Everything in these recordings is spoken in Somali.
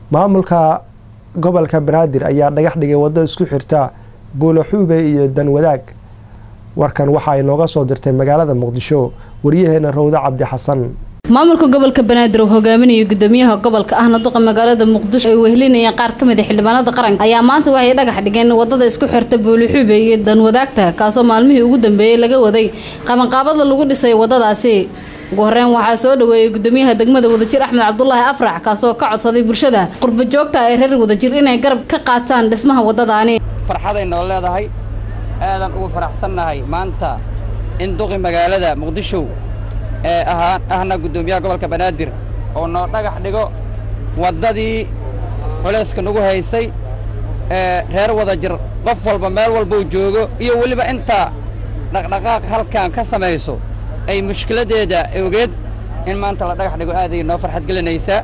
maamulka gobolka banaadir ayaa dhagax dhigay waddo isku xirta buulaxuube iyo danwadaag warkan waxa ay nooga soo dirtay magaalada muqdisho waryaheena rawda cabdi xasan maamulka gobolka banaadir uu hogaaminayay gudoomiyaha gobolka ahna duqa magaalada muqdisho ay wehelinayeen qaar ka mid a xildhibaanada qaranka ayaa maanta waxay dhagax dhigeen wadada isku xirta buulixuube iyo danwadaagta kaasoo maalmihii ugu dambeeyey laga waday qabanqaabada lagu dhisay wadadaasi ugu horeyn waxaa soo dhaweeyey gudoomiyaha degmada wadajir axmed cabdulaahi afrax kaasoo ka codsaday bulshada qurba joogta ee reer wadajir inay garab ka qaataan dhismaha wadadaani farxaday noo leedahay aadan ugu faraxsannahay maanta in duqi magaalada muqdisho ee ahaa ahna guddoomiyaha gobolka banaadir oo noo dhagax dhigo waddadii culayska nagu haysay ee reer wadajir qof walba meel walbuu joogo iyo weliba inta dhaqdhaqaaq halkan ka samayso ay mushkiladdeeda ogeed in maanta la dhagax dhigo aaday noo farxad gelinaysaa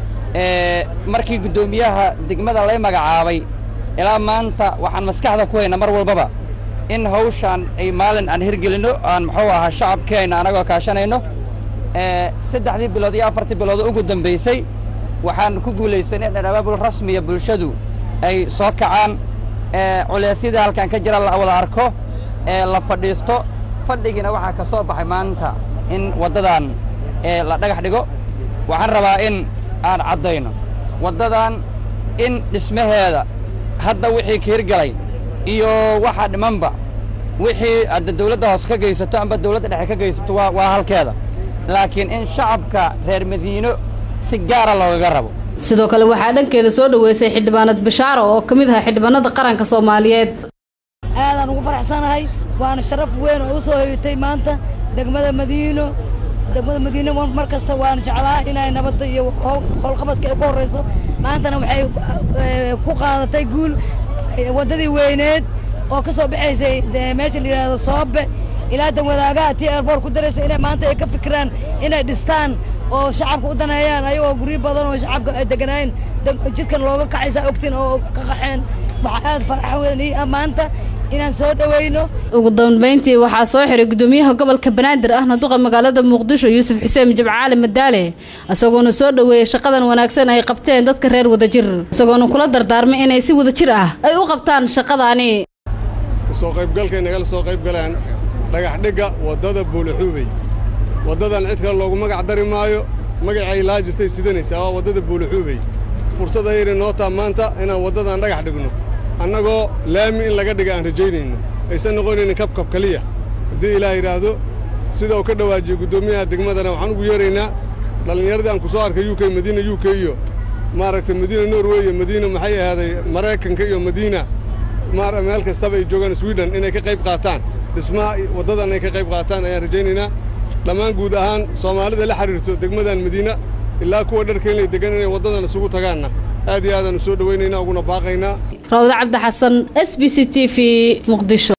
markii guddoomiyaha degmada lay magacaabay ilaa maanta waxaan maskaxda ku haynaa mar walbaba in hawshaan ay maalin aan hirgelinno aan muxuu ahaa shacabkeenna anagoo kaashanayno saddexdii bilood iyo afartii bilood ugu dambaysay waxaan ku guulaysanay in abaabul rasmiya bulshadu ay soo kacaan culeysyadii halkan ka jira la wada arko la fadhiisto fadhigiina waxaa ka soo baxay maanta in waddadan la dhagax dhigo waxaan rabaa in aan caddayno waddadan in dhismaheeda hadda wixii ka hirgalay iyo waxaa dhimanba wixii adda dawladda hoose ka geysato amba dawladda dhexe ka geysato waa waa halkeeda laakiin in shacabka reer madiino si gaara loogaga rabo sidoo kale waxaa dhankeeda soo dhaweysay xildhibaanad bashaaro oo ka mid aha xildhibaanada qaranka soomaaliyeed aadaan ugu faraxsanahay waana sharaf weyn oo u soo hoyatay maanta degmada madiino degmada madiino mar kasta waan jeclaa inay nabadda iyo howlqabadka ay ku horrayso maantana waxay ku qaadatay guul waddadii weyneed oo ka soo baxaysay meesha la yidhaahdo soobe ilaa danwadaagaha tii eerboor ku daraysa inay maanta ay ka fikiraan inay dhistaan oo shacabka u daneeyaan ayagoo guryo badan oo shacabka ay deganaayeen jidkan looga kacaysaa ogtiin oo ka qaxeen waxaa aad farax weyn ii ah maanta inaan soo dhaweyno ugu dambeyntii waxaa soo xiray gudoomiyaha gobolka banaadir ahna duqa magaalada muqdisho yuusuf xuseen jabcaali madaale isagoona soo dhaweeyey shaqadan wanaagsan ay qabteen dadka reer wadajir isagoona kula dardaarmay inay si wadajir ah ay u qabtaan shaqadaani soo qaybgalkay nagala soo qayb galaan dhagax dhigga waddada buulaxuubey waddadan cid kale loogu magac dari maayo magacay laa jirtay sidanaysaa waa waddada buulaxuubey fursad ayayna noo taa maanta inaan waddadan dhagax dhigno annagoo laami in laga dhiga aan rajaynayno aysan noqonaynin kabkab keliya haddii ilaah yidhaahdo sida uu ka dhawaajiyey guddoomiyaha degmadana waxaan ugu yeeraynaa dhallinyaradii aan ku soo arkay u k madiina u k iyo maaragtay madiina norway iyo madiina maxay ahaaday maraykanka iyo madiina meel kastaba ay joogaan swiden inay ka qayb qaataan dhismaha waddadan ay ka qayb qaataan ayaan rajaynaynaa dhammaan guud ahaan soomaalida la xidhiirto degmadan madiina ilaa kuwa dharkeenlay degan inay waddadan isugu tagaanna aad iyo aadaan u soo dhawaynaynaa uguna baaqaynaa rawda cabdi xasan s b c t v muqdisho